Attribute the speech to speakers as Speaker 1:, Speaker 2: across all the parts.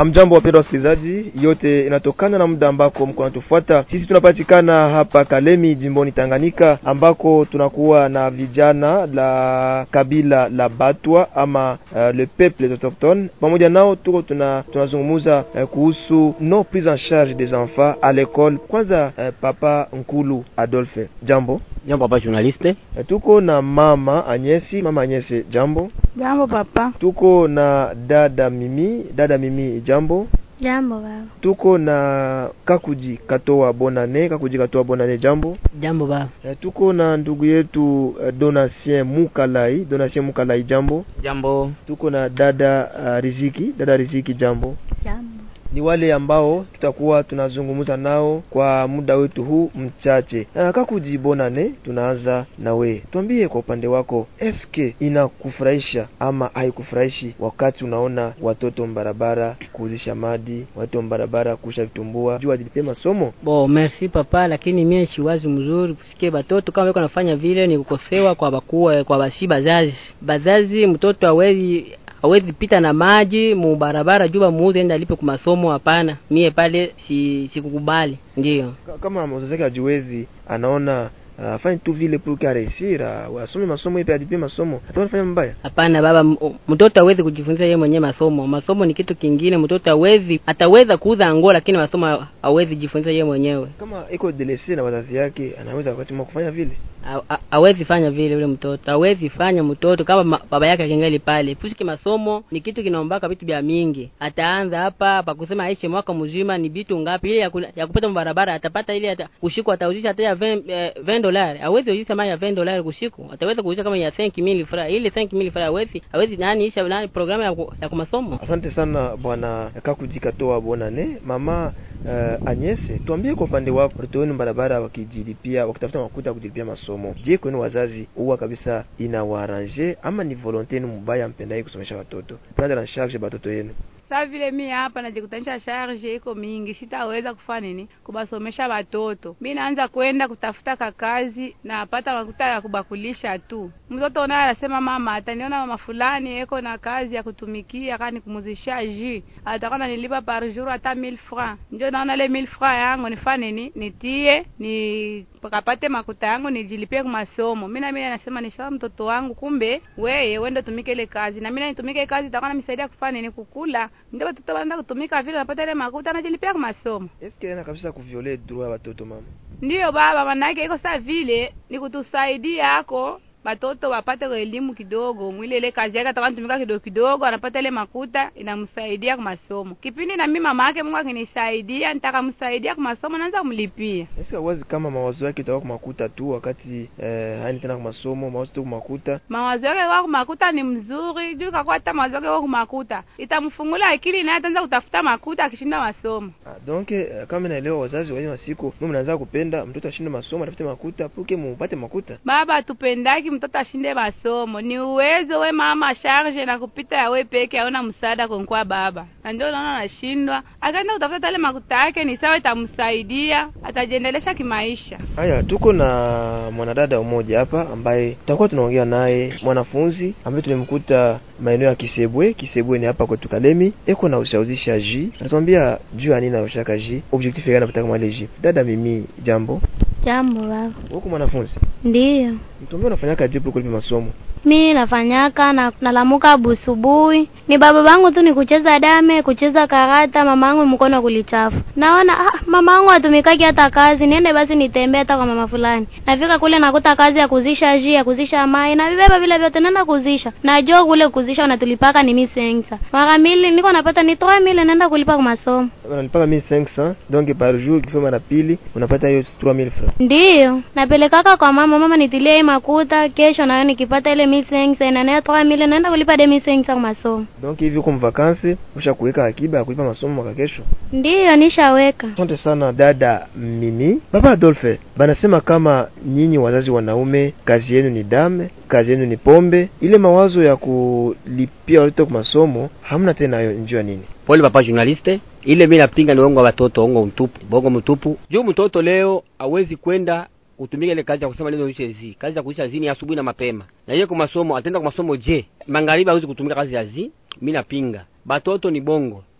Speaker 1: Amjambo wapendwa wasikilizaji, yote inatokana na muda ambako mko natufuata. Sisi tunapatikana hapa Kalemi, jimboni Tanganyika, ambako tunakuwa na vijana la kabila la Batwa ama uh, le peuple autochtone. Pamoja nao tuko tuna tunazungumuza uh, kuhusu no prise en charge des enfants à l'école. Kwanza uh, papa Nkulu Adolphe, jambo.
Speaker 2: Jambo papa journaliste.
Speaker 1: Uh, tuko na mama Anyesi, mama Anyesi, jambo.
Speaker 3: Jambo papa.
Speaker 1: Tuko na dada Mimi, dada Mimi, jambo.
Speaker 4: Jambo baba.
Speaker 1: Tuko na Kakuji Katoa Bonane, Kakuji Katoa Bonane, jambo.
Speaker 2: Jambo baba.
Speaker 1: E, tuko na ndugu yetu uh, Donatien Mukalai, Donatien Mukalai, jambo.
Speaker 2: Jambo.
Speaker 1: Tuko na dada uh, Riziki, dada Riziki, jambo.
Speaker 4: Jambo.
Speaker 1: Ni wale ambao tutakuwa tunazungumza nao kwa muda wetu huu mchache. Uh, Kakuji Bonane, tunaanza na we, tuambie kwa upande wako, eske inakufurahisha ama haikufurahishi wakati unaona watoto mbarabara kuuzisha madi, watoto mbarabara kusha vitumbua juu ajilipie masomo?
Speaker 2: Bo, merci papa, lakini mie shiwazi mzuri kusikia batoto kama weko nafanya vile ni kukosewa kwa bakuwa kwa basi bazazi. Bazazi mtoto hawezi hawezi pita na maji mu barabara juu muuze enda alipe kwa masomo. Hapana, mie pale si sikukubali. Ndio
Speaker 1: kama mzazi wake hajiwezi, anaona afanye uh, tu vile pour que réussir asome masomo ipe adipie masomo, atakuwa anafanya mbaya.
Speaker 2: Hapana baba, mtoto hawezi kujifunza yeye mwenyewe masomo. Masomo ni kitu kingine. Mtoto hawezi ataweza kuuza nguo, lakini masomo hawezi jifunza yeye mwenyewe.
Speaker 1: Kama iko delese na wazazi yake, anaweza wakati mwa kufanya vile
Speaker 2: hawezi fanya vile. Ule mtoto hawezi fanya mtoto kama ma, baba yake akingali pale. Pusiki masomo ni kitu kinaombaka vitu vya mingi. Ataanza hapa pa kusema aishe mwaka mzima ni vitu ngapi ile ya, ku, ya kupata mbarabara atapata ile ata kushikwa atauzisha hata ya 20 eh, 20 dolari. Hawezi uzisha mali ya 20 dolari kushiku. Ataweza kuuzisha kama ya 5000 francs. Ile 5000 francs hawezi hawezi nani isha nani programu ya, ku, ya kumasomo.
Speaker 1: Asante sana bwana Kakujikatoa Bonane. Mama uh, Anyese, tuambie kwa upande wako watoto wenu barabara wakijilipia wakitafuta makuta ya kujilipia masomo. Je, kwenu wazazi huwa kabisa inawaarrange ama ni volonte yenu mbaya mpendai kusomesha watoto? Prendre en charge batoto yenu.
Speaker 3: Sa vile mi hapa najikutanisha charge iko mingi, sitaweza kufanya nini kubasomesha watoto. Mi naanza kwenda kutafuta kakazi na pata makuta ya kubakulisha tu. Mtoto naye anasema mama, ataniona mama fulani eko na kazi ya kutumikia kani kumuzisha ji atakuwa nanilipa par jour hata 1000 francs. Ndio naona ile 1000 francs yangu nifanye nini, nitie ni pakapate makuta yangu nijilipie kwa masomo. Mimi na mimi nasema nishawa mtoto wangu, kumbe weye wende tumike ile kazi na mimi nitumike kazi, itakuwa namsaidia kufanya nini, kukula ndio watoto wanaenda kutumika vile, napata ile makuta anajilipia kwa masomo.
Speaker 1: Eske ina kabisa kuviole droit ya watoto mama?
Speaker 3: Ndiyo baba, manake iko saa vile ni kutusaidia hako batoto wapate elimu kidogo, mwile ile kazi yake atakuwa anatumika kidogo kidogo, anapata ile makuta inamsaidia kwa masomo. Kipindi na mimi mama yake Mungu akinisaidia, nitakamsaidia kwa masomo, naanza kumlipia.
Speaker 1: Eske wazi kama mawazo yake itakuwa kwa makuta tu, wakati eh, haini tena kwa masomo, mawazo tu kwa makuta.
Speaker 3: Mawazo yake kwa makuta ni mzuri, juu kwa hata mawazo yake kwa makuta itamfungula akili, naye ataanza kutafuta makuta akishinda masomo.
Speaker 1: Ah, donc eh, kama naelewa wazazi wa siku mimi mnaanza kupenda mtoto ashinde masomo, atafute makuta, puke mupate makuta.
Speaker 3: Baba tupendaki mtoto ashinde masomo, ni uwezo we mama charge na kupita ya we peke, aona msaada kwa baba, na ndio naona anashindwa. Akaenda kutafuta tale makuta yake, ni sawa, itamsaidia atajiendelesha kimaisha.
Speaker 1: Haya, tuko na mwanadada mmoja hapa ambaye tutakuwa tunaongea naye, mwanafunzi ambaye tulimkuta maeneo ya Kisebwe. Kisebwe ni hapa kwetu Kalemi, eko na ushauzisha ji, anatuambia juu ya nini anaushaka ji, objectif yake anapata kama ile ji. Dada mimi, jambo.
Speaker 4: Jambo baba.
Speaker 1: Huko mwanafunzi?
Speaker 4: Ndiyo.
Speaker 1: Mtuambia unafanyaka jibu kulipa masomo?
Speaker 4: Mi nafanyaka na nalamuka busubuhi, ni baba bangu tu ni kucheza dame, kucheza karata, mama yangu mkono kulichafu. Naona ah, mama yangu atumikaki hata kazi, niende basi nitembee hata kwa mama fulani. Nafika kule nakuta kazi ya kuzisha ji, ya kuzisha mai, na vibeba vile vyote naenda kuzisha. Najua kule kuzisha unatulipaka ni misengsa. Mara mbili niko napata ni 3000 naenda kulipa kwa masomo.
Speaker 1: Unalipaka 1500 donc par jour, kifika mara pili unapata hiyo 3000 francs.
Speaker 4: Ndiyo, napelekaka kwa mama, mama nitilie hii makuta, kesho nayo nikipata ile misengsa inanea 3000 naenda kulipa de misengsa kwa masomo.
Speaker 1: Donc hivi uko mvakansi usha kuweka akiba ya kulipa masomo mwaka kesho?
Speaker 4: Ndiyo, nishaweka.
Speaker 1: Asante sana dada Mimi. Baba Adolphe, banasema kama nyinyi wazazi wanaume kazi yenu ni dame, kazi yenu ni pombe. Ile mawazo ya kulipia watoto kwa masomo hamna tena, hayo njua nini?
Speaker 2: Pole papa journaliste, ile mimi napinga ni uongo wa watoto, uongo mtupu, bongo mtupu. Juu mtoto leo hawezi kwenda kutumika ile kazi ya kusema neno uishe zi. Kazi ya kuisha zi ni asubuhi na mapema. Na yeye kwa masomo, atenda kwa masomo je? Magharibi hawezi kutumika kazi ya zi. Mimi napinga. Batoto ni bongo.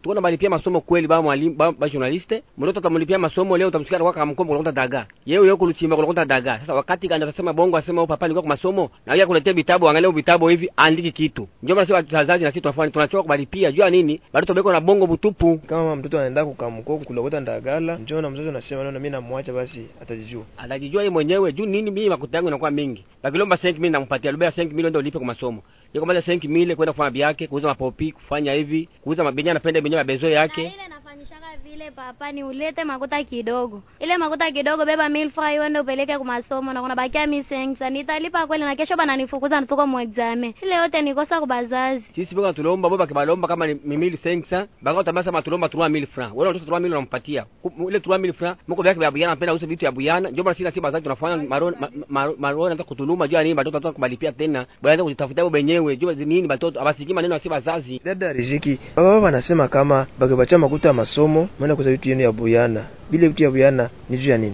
Speaker 5: tuko na balipia masomo kweli ba mwalimu ba, ba journaliste mtoto utamlipia masomo leo utamsikia kwa kama mkombo unakuta daga yeye yeye kuluchimba unakuta daga sasa wakati gani atasema bongo asema papa nilikuwa kwa masomo na yeye kuletea vitabu angalia vitabu hivi andiki kitu ndio maana sisi wazazi na sisi tunafanya tunachoka kubalipia jua nini bado tobeko na bongo butupu
Speaker 1: kama mtoto anaenda kukamko kulokota ndagala njoo na mzazi unasema naona mimi namwacha basi atajijua
Speaker 5: atajijua yeye mwenyewe juu nini mimi makuta yangu inakuwa mingi bakilomba 5 milioni nampatia lubea 5 milioni ndio ulipe kwa masomo yeye kama 5 milioni kwenda kufanya biake kuuza mapopi kufanya hivi kuuza mabenya anapenda benye mabezo yake
Speaker 4: ile nafanyishaka vile papa ni ulete makuta kidogo ile makuta kidogo beba milfry uende upeleke kwa masomo na kuna bakia misengsa nitalipa kweli na kesho bana nifukuza nituko mu exame ile yote nikosa kwa bazazi
Speaker 5: sisi bwana tulomba baba kibalomba kama ni mimili sensa banga utabasa matulomba 3000 francs wala mtoto 3000 unampatia Ku- ile 3000 francs mko vyake vya buyana anapenda uze vitu ya buyana ndio maana sisi bazazi tunafanya maroni ma- ma- maroni hata kutuluma jua nini batoto tunataka kubalipia tena baada kujitafutia wao wenyewe jua nini batoto abasikii maneno ya si bazazi
Speaker 1: dada riziki baba wanasema kama bakibacha makuta ya masomo maana kuza vitu yenu ya buyana bile vitu ya buyana ni juu ya nini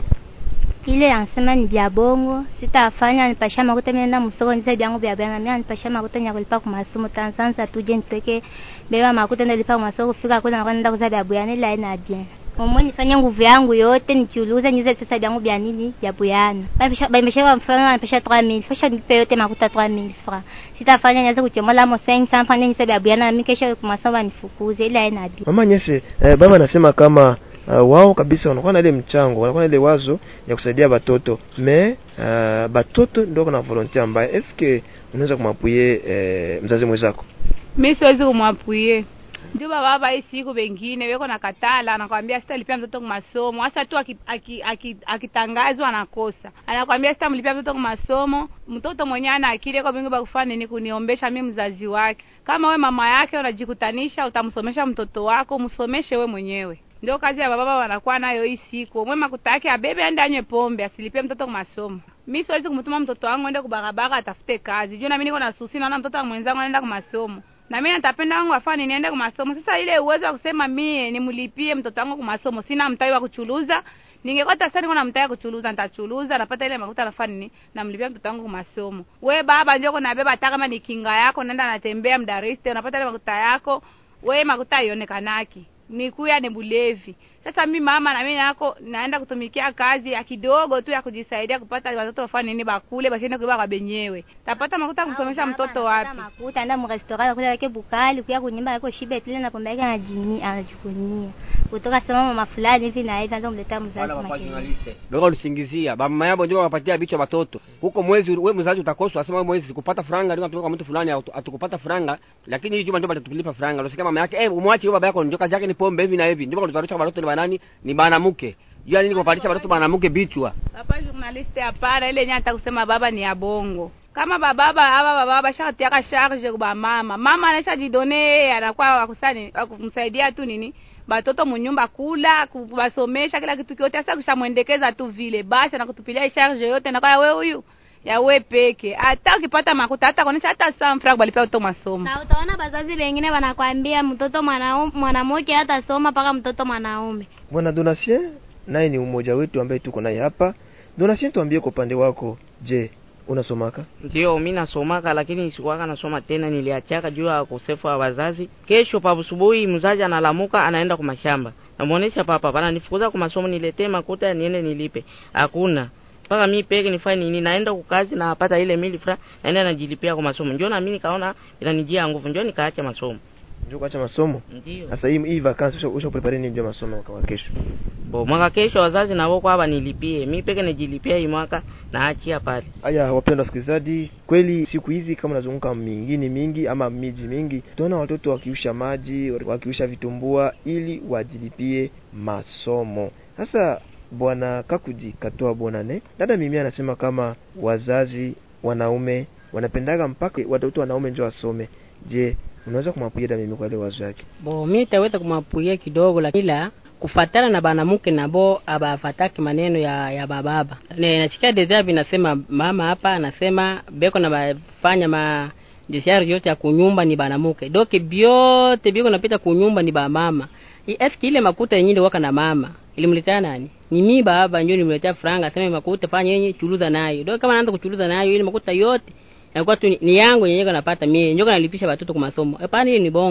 Speaker 6: ile anasema ni vya bongo sitafanya nipasha makuta mimi nenda msoko nise vyangu vya bana mimi nipasha makuta nya kulipa kwa masomo tanzanza tuje nitoke beba makuta ndio lipa kwa masomo kufika kule nakwenda nenda kuza vya buyana ila ina bien Mwe nifanye nguvu yangu yote nichuluze niuze sasa vyangu vya nini vya buyana. Bamesha bamesha mfano anapesha 3000. Fasha nipe yote makuta 3000 francs. Sitafanya nianze kuchemola mo 500 fanya nise vya buyana na mimi kesho kwa masomo nifukuze ila ina bien.
Speaker 1: mama nyese eh, baba anasema kama uh, wao kabisa wanakuwa na ile mchango wanakuwa na ile wazo ya kusaidia batoto me uh, batoto ndio kuna volonté ambaye eske unaweza kumwapuye eh, mzazi mwenzako
Speaker 3: mi siwezi kumwapuye ndio baba hii siku wengine weko na katala anakwambia sitalipia mtoto kwa masomo hasa tu akitangazwa aki, aki, akitangazwa anakosa anakwambia sitamlipia mtoto kwa masomo mtoto mwenyewe ana akili kwa mingi bakufanya nini kuniombesha mi mzazi wake kama we mama yake unajikutanisha utamsomesha mtoto wako msomeshe we mwenyewe ndio kazi ya baba wanakuwa nayo hii siku mwe makuta yake abebe aende anywe pombe asilipie mtoto kwa masomo mi siwezi kumtuma mtoto wangu ende kubarabara atafute kazi juu nami niko na susi naona mtoto wa mwenzangu anaenda kwa masomo na mimi natapenda wangu afanye niende kwa masomo sasa ile uwezo wa kusema mie nimlipie mtoto wangu kwa masomo sina mtawi wa kuchuluza ningekuwa sasa niko na mtawi wa kuchuluza nitachuluza napata ile makuta nafanya nini namlipia mtoto wangu kwa masomo we baba ndio kuna beba hata kama ni kinga yako naenda natembea mdariste unapata ile makuta yako we makuta haionekanaki ni kuya ni bulevi sasa mi mama na mimi nako naenda kutumikia kazi ya kidogo tu ya kujisaidia kupata watoto wafanye nini bakule basiende kuiba kwa benyewe tapata makuta ya kumsomesha mtoto wapi
Speaker 6: makuta enda mu restaurant kula yake bukali kuya kunyumba yako shibe tile na pombe yake anajini anajikunia kutoka sema mama fulani hivi na hivi anza kumletea mzazi makelele
Speaker 5: Beka ulisingizia mama yabo ndio wapatia bicho watoto huko mwezi we mzazi utakoswa asema wewe mwezi sikupata franga ndio tumeka kwa mtu fulani atu- atukupata franga lakini hii juma ndio batatulipa franga unasikia mama yake eh umwache baba yako ndio kazi yake ni pombe hivi na hivi ndio kwa watoto ni banani ni bana mke jua nini kupandisha watoto bana mke bichwa
Speaker 3: hapa journaliste hapana ile yenye hata kusema baba ni ya bongo kama bababa hapa bababa shatiaka charge kwa mama mama anaisha jidone anakuwa wakusani wakumsaidia tu nini batoto munyumba kula kubasomesha kila kitu kyote sasa kushamwendekeza tu vile basi anakutupilia charge yote na kwa wewe huyu ya we peke hata ukipata makuta hata kuonesha hata samfra kubalipia mtoto masomo
Speaker 4: na utaona bazazi wengine wanakwambia mtoto mwanaume mwanamke hata soma mpaka mtoto mwanaume
Speaker 1: bwana donatien naye ni umoja wetu ambaye tuko naye hapa donatien tuambie kwa upande wako je unasomaka
Speaker 2: ndio mi nasomaka lakini sikuwaka nasoma tena niliachaka juu ya ukosefu wa wazazi kesho pabusubuhi mzazi analamuka anaenda kwa mashamba namuonesha papa pana nifukuza kwa masomo niletee makuta niende nilipe hakuna mpaka mi peke nifanye nini naenda kukazi napata ile mili fra naenda najilipia kwa masomo njo nami nikaona inanijia nguvu njo nikaacha masomo
Speaker 1: njo kuacha masomo
Speaker 2: ndio
Speaker 1: sasa hii hii vacances usha, usha prepare nini ndio masomo kwa kesho
Speaker 2: bo mwaka kesho wazazi navo kwaba nilipie mi peke nijilipia hii mwaka naachia pale
Speaker 1: haya wapendwa wasikilizaji kweli siku hizi kama nazunguka mingini mingi ama miji mingi tunaona watoto wakiusha maji wakiusha vitumbua ili wajilipie masomo sasa bwana kakuji katoa bonane dada mimi anasema kama wazazi wanaume wanapendaga mpaka watoto wanaume njo wasome je unaweza kumwapuia dada mimi kwa ile wazo yake
Speaker 2: bo mi taweza kumwapuia kidogo lakini ila kufatana na banamuke nabo abafataki maneno ya ya bababa ne nasikia deja vinasema mama hapa anasema beko na bafanya ma jeshari yote ya kunyumba ni banamuke doke byote biko napita kunyumba ni bamama I- eski ile makuta yenyewe waka na mama ilimletea nani ni mi baba ndio nimletea franga sema makuta fanya yenye chuluza nayo doke kama naanza kuchuluza nayo ile makuta yote inakuwa tu ni, ni yangu yenyewe napata mie njoka nalipisha watoto kwa masomo hapana hiyo ni bongo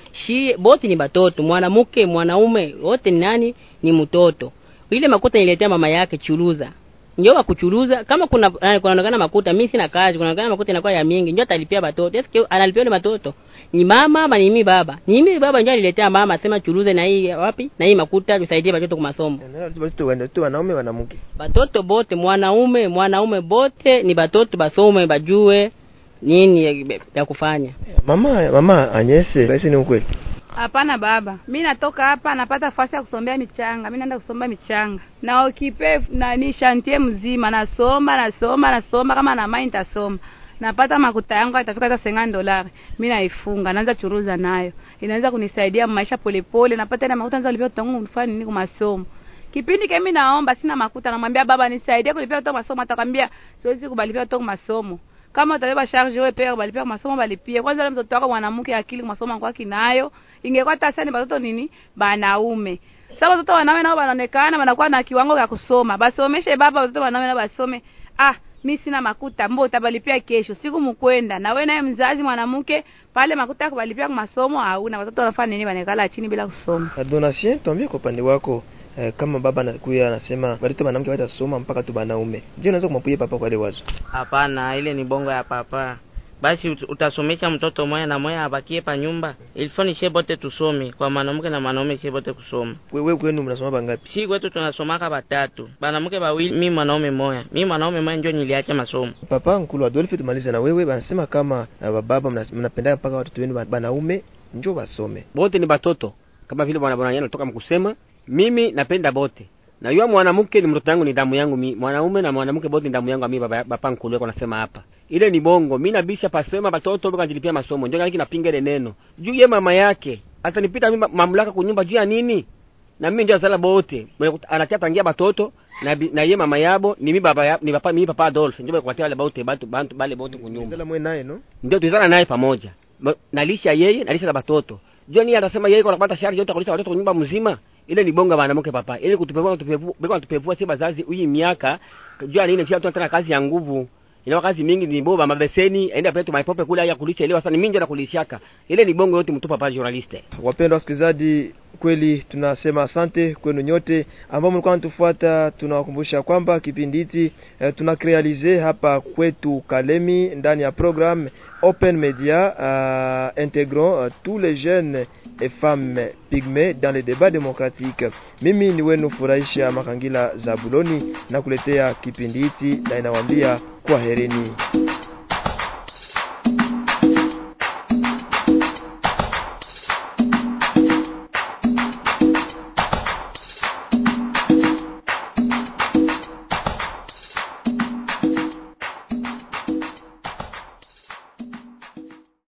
Speaker 2: shi bote ni batoto mwanamke mwanaume wote ni nani ni mtoto ile makuta niletea mama yake chuluza ndio wakuchuluza kama kuna eh, kunaonekana makuta mimi sina kazi kunaonekana makuta inakuwa ya mingi ndio atalipia batoto eske analipia ile batoto ni mama ama ni mimi baba ni mimi baba ndio aliletea mama asema chuluze na hii wapi na hii makuta tusaidie batoto kwa masomo
Speaker 1: Watoto wana- watoto wanaume wanamke
Speaker 2: batoto bote mwanaume mwanaume bote ni batoto basome bajue nini ya, ya kufanya
Speaker 1: mama mama anyese kaisi ni ukweli
Speaker 3: Hapana baba, mi natoka hapa napata fasi ya kusombea michanga, mi naenda kusomba michanga na ukipe nani shantie mzima, nasoma nasoma nasoma, kama na mai nitasoma napata makuta yangu atafika hata sengani dolari, mi naifunga, naanza churuza nayo, inaweza kunisaidia maisha polepole, napata ile makuta naanza kulipia tangu nifanye nini kwa masomo. Kipindi kemi naomba sina makuta, namwambia baba nisaidie kulipia kutoka masomo, atakwambia siwezi kubalipia kutoka masomo kama utabeba charge wewe peka balipia masomo balipie kwanza ile mtoto wako mwanamke akili masomo kwa kinayo ingekuwa hata sasa ni watoto nini banaume sasa watoto wanaume nao wanaonekana wanakuwa na kiwango cha kusoma basomeshe baba watoto wanaume nao basome ah mi sina makuta mbo utabalipia kesho siku mkwenda na wewe naye mzazi mwanamke pale makuta ya kubalipia kwa masomo hauna watoto wanafanya nini wanakala chini bila kusoma
Speaker 1: donatien tuambie kwa upande wako eh, kama baba anakuya anasema watoto wanamke watasoma mpaka tu banaume je unaweza kumwapuia papa kwa ile wazo
Speaker 7: Hapana, ile ni bongo ya papa. Basi ut- utasomesha mtoto moya na moya abakie pa nyumba. Ilifo ni shie bote tusome, kwa mwanamke na mwanaume shie bote kusoma.
Speaker 1: wewe kwenu mnasoma bangapi
Speaker 7: Si kwetu tunasomaka batatu, mwanamke bawili, mi mwanaume moya. Mi mwanaume moya ndio niliacha masomo.
Speaker 1: papa nkulu adolfe tumalize na wewe banasema kama uh, bababa mna- mnapenda mpaka watoto wenu ba- banaume njo basome
Speaker 5: bote ni batoto kama vile bwana bwana anatoka mkusema mimi napenda bote na yule mwanamke ni mtoto wangu ni damu yangu mi mwanaume na mwanamke bote ni damu yangu mimi baba baba nkulu yako nasema hapa ile ni bongo mimi nabisha pasema batoto baka nilipia masomo ndio niki napinga ile neno juu ye mama yake atanipita mimi mamlaka kunyumba juu ya nini na mimi ndio sala bote Mwenye kut- anatia tangia batoto na, bi- na ye mama yabo ni mi baba ya, ni papa mimi papa Adolphe ndio kwa wale bote batu bantu bale bote kunyumba
Speaker 1: Ndala mwe naye no
Speaker 5: ndio tulizana naye pamoja Ma- nalisha yeye nalisha na batoto jua ni anasema yeye kwa kupata shari yote kulisha watoto kwa nyumba mzima ile ni bonga mwanamke papa ili kutupevua kutupevua beko kutupevua si bazazi hii miaka jua nini sio tuna kazi ya nguvu ina kazi mingi ni boba mabeseni aenda pale tu maipope kule ya kulisha ile sasa ni mingi na kulishaka ile ni bongo yote mtupa pale journaliste
Speaker 1: wapendwa wasikilizaji kweli tunasema asante kwenu nyote ambao mlikuwa mnatufuata tunawakumbusha kwamba kipindi hiki eh, tuna crealize hapa kwetu Kalemi ndani ya programme Open Media euh, intégrant euh, tous les jeunes et femmes pygmées dans le débat démocratique. Mimi ni wenu Furahisha Makangila Zabuloni na kuletea kipindi hiki na inawaambia kwaherini.